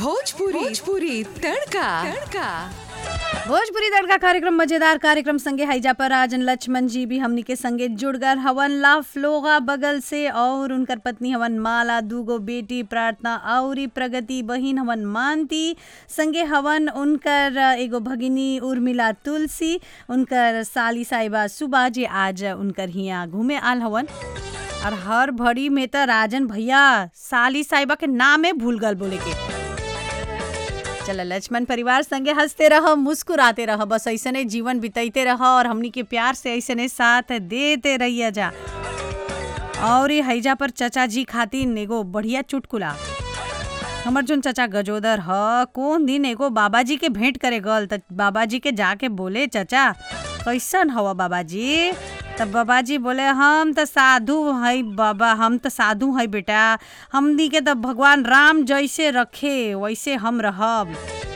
भोजपुरी भोजपुरी तड़का तड़का भोजपुरी तड़का कार्यक्रम मजेदार कार्यक्रम संगे हैजा पर राजन लक्ष्मण जी भी हमनी के संगे जुड़ गए हवन ला फ्लोगा बगल से और उनकर पत्नी हवन माला दूगो बेटी प्रार्थना औरी प्रगति बहिन हवन मानती संगे हवन उनकर एगो भगिनी उर्मिला तुलसी उनकर साली साहिबा सुबा जी आज उनकर हिया घूमे आल हवन और हर भड़ी में तो राजन भैया साली साहिबा के नामे भूल गल बोले के चल लक्ष्मण परिवार संगे हंसते रह मुस्कुराते रह बस ऐसने जीवन बिताते रह और हमनी के प्यार से ऐसने साथ देते रहिया जा और ये हैजा पर चचा जी खातिर एगो बढ़िया चुटकुला हमर जोन चचा गजोदर ह कौन दिन एगो बाबाजी के भेंट करे गल त बाबाजी के जाके बोले चचा कैसन हवा बाबाजी तब बाबाजी बोले हम त साधु है बाबा हम त साधु है बेटा हमनी के त भगवान राम जैसे रखे वैसे हम रहब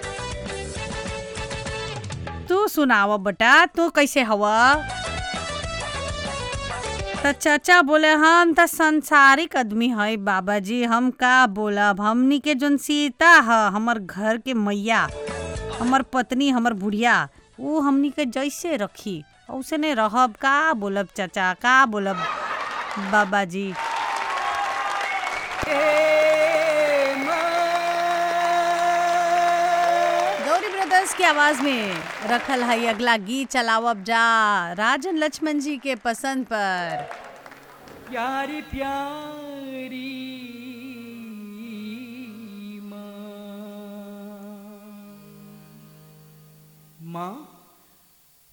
तू सुनाव बेटा तू कैसे हवा त चाचा बोले हम त संसारिक आदमी है बाबाजी हम का बोलब हमनी के जोन सीता ह हमर घर के मैया हमर पत्नी हमर बुढ़िया ऊ हमनी के जैसे रखी उसने रहब का बोलब चाचा का बोलब बाबाजी गौरी ब्रदर्स की आवाज में रखल है अगला गीत चलावब जा राजन लक्ष्मण जी के पसंद पर प्यारी प्यारी माँ माँ